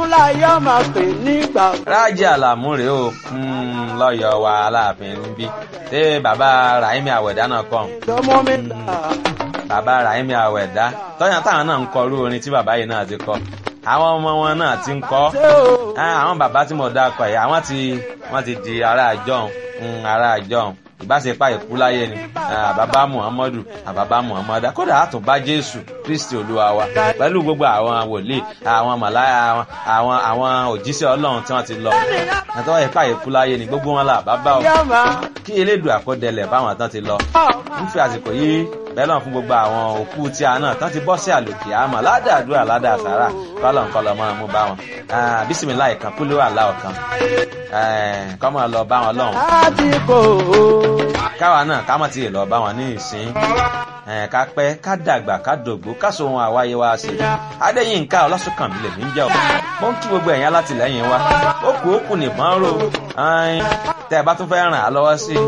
láyé ọmọ pè nígbà. rájí àlàmú rèé o lọ́yọ̀ọ́ wa aláàfin níbí ṣé bàbá rahimi àwẹ̀dá náà kọ́ lọ́mọ mi là. bàbá rahimi àwẹ̀dá tọ́yàn táwọn náà ń kọ irú orin tí bàbá yìí náà ti kọ àwọn ọmọ wọn náà ti ń kọ ṣé o. àwọn bàbá tí mo dá kọ yìí àwọn ti wọ́n ti di ará àjọhùn ará àjọhùn ìbáṣepá ìkú láyé ni àbábá muhammadu àbábá muhammadu kódà àtúnbá jésù kristi olúwa wa pẹ̀lú gbogbo àwọn wòlíì àwọn màláyà àwọn àwọn àwọn òjíṣẹ́ ọlọ́run tí wọ́n ti lọ àtọ́wọ́ ìpá ìkú láyé ni gbogbo wọn là bàbá o yàmà. kí elédùn àkọdẹlẹ̀ báwọn tán ti lọ ń fi àsìkò yìí bẹ́ẹ̀ náà fún gbogbo àwọn òkú tí a náà tán ti bọ́ sí àlòkè àmọ́ ládàádúrà ládàásàrà kọ́lọ̀ ńkọlọ̀ máa mú bá wọn bísímìlá ìkan kúló àlá ọ̀kan kọ́ máa lọ bá wọn lọ́hùn láti kò ó. káwa náà ká má ti lọ bá wọn ní ìsín ká pẹ́ ká dàgbà ká dògbó ká so ohun àwáyé wa sí adéyínká ọlásùnkànmí lèmi ń jẹ́ ọ mo ń kí gbogbo ẹ̀yìn alátìlẹ́yìn wa ó kù ó kù nìbọn ró tẹ́ ẹ bá tún fẹ́ ràn á lọ́wọ́ sí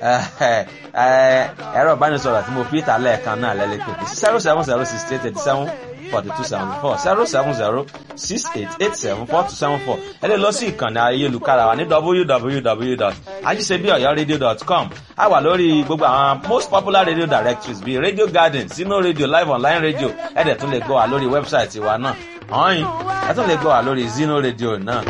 ẹ̀rọ ìbánisọ̀rọ̀ tí mo fi ìta lẹ́ẹ̀kan náà lẹ́lẹ́pẹ̀ zero seven zero six eight eighty seven forty two seventy four zero seven zero six eight eight seven four two seven four ẹ lè lọ sí ìkànnì ayélujára wa ní www.ajisebiọyọradio.com a wà lórí gbogbo àwọn most popular radio directories bíi radio garden sino radio live online radio ẹ dẹ̀ tún lè gbọ́ wa lórí wẹ́bsáìtì wa náà ọ̀hìn ẹ tún lè gbọ́ wa lórí zino radio náà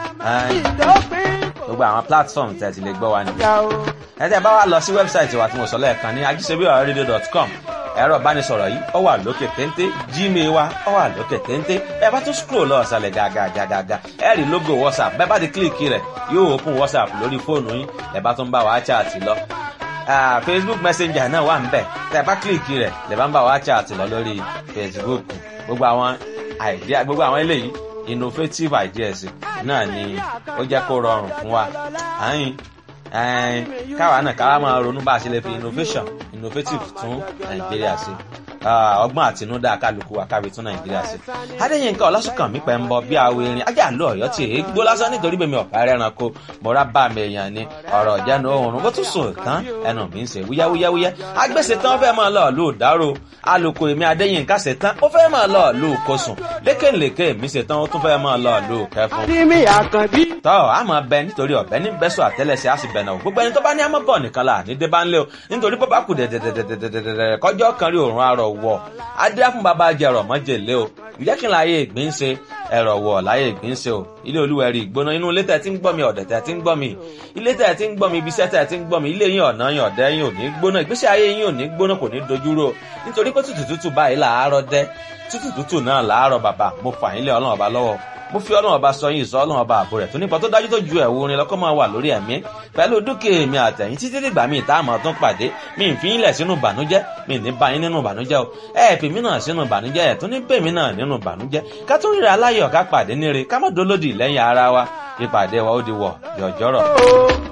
ìdópin gbogbo àwọn platform tẹ̀ ti lè gbọ́ wa nìyẹn ìyá o. ẹ tẹ́ bá wa lọ sí wẹ́bsáìtì wa tí mo sọ lẹ́ẹ̀kan ní ajisebiọyọradio.com ẹ̀rọ ìbánisọ̀rọ̀ yìí ó wà lókè téńté gmail wa ó wà lókè téńté ẹ bá tún scroll lọ ọ̀sàlẹ̀ gàgàgàgà ẹ rí logo whatsapp bẹ́ẹ̀ bá ti kílìkì rẹ̀ yóò open whatsapp lórí fóònù yín ẹ bá tún bá wa chat lọ Ah, facebook messenger náà wà nbẹ tẹ bá kílìkì rẹ̀ lè bá ń bá wa chat lọ lórí facebook gbogbo àwọn idea gbogbo àwọn eléyìí innovative ideas náà ni ó jẹ́ kó rọrùn fún wa àyìn ẹn káwa náà káwa máa ronú bá a ṣe lè fi innovation innovative tún nàìjíríà ṣe Ah, ọgbọ́n àtinúdá kálukú wa kábi tún nàìjíríà ṣe. adéyínká ọlásùnkànmí pẹ̀ ń bọ bí awo erin ajá àlọ́ ọ̀yọ́ tí èé gbó lásán nítorí bèmi ọ̀pá ẹranko mọ̀ra bá mi èèyàn ni ọ̀rọ̀ ìjánu oòrùn bó tún sùn tán ẹnu mi ń ṣe wúyáwúyáwúyá agbèsè tán fẹ́ máa lọ lù dárò alùkò èmi adéyínká ṣe tán ó fẹ́ máa lọ lù kosùn lékèlékè mi ṣe tán ó tún fẹ́ máa lọ lù kẹfun Adémi Àkànbí. tọ́ a máa bẹ nítorí ọ̀bẹ ní bẹ́sọ̀ àtẹ́lẹsẹ̀ á sì bẹ̀ náà gbogbo ẹni tó bá ní àmọ́ bọ̀ nìkan là ní débà ńlẹ̀ o nítorí bó bá kù dẹ̀dẹ̀dẹ̀dẹ̀dẹ̀dẹ̀ kọjọ́ kan rí òórùn arọ̀ wọ̀ adé fún bàbá jẹrọ mọ́jèlé o ìjẹ́ kí n láyé ìgbín ṣe ẹ̀rọ̀ wọ̀ láyé ìgbín ṣe o ilé olúwẹ̀rí ìgbóná inú ilé tẹ̀ tí ń gbọ́ mi ọ̀dẹ̀ tẹ̀ tí ń gbọ́ mi ilé tẹ̀ tí ń gbọ́ mi ibiṣẹ́ tẹ̀ tí ń gbọ́ mi ilé yín ọ̀nà yín ọ̀dẹ́ yín ò ní gbóná ìgbésí ayé yín ò ní gbóná kò ní dojúrò nítorí pé tútù tútù báyìí làárọ̀ dẹ́ tútù tútù náà làárọ̀ bàbá mo fà yín lé ọlọ́run ọba lọ́wọ́ mo fi ọlọ́run ọba sọ yín ìsọ ọlọ́run ọba àbò rẹ̀ tó nípa tó dájú tó ju ẹ̀wù orin lọ́kọ́ máa wà lórí ẹ̀mí pẹ̀lú dúkìá èmi àtẹ̀yìn títí dìgbà míì tá a máa tún pàdé mi ì fi yín lẹ̀ sínú ìbànújẹ́ mi ì ní bá yín nínú ìbànújẹ́ o ẹ̀ fi mí náà sínú ìbànújẹ́ ẹ̀ tún ní bèmí náà nínú ìbànújẹ́ ká tún ríra aláyọ̀ ká pàdé níre ká má dolódì lẹ́yìn ara wa ìpàdé wa ó di wọ̀ yọ̀jọ́rọ̀.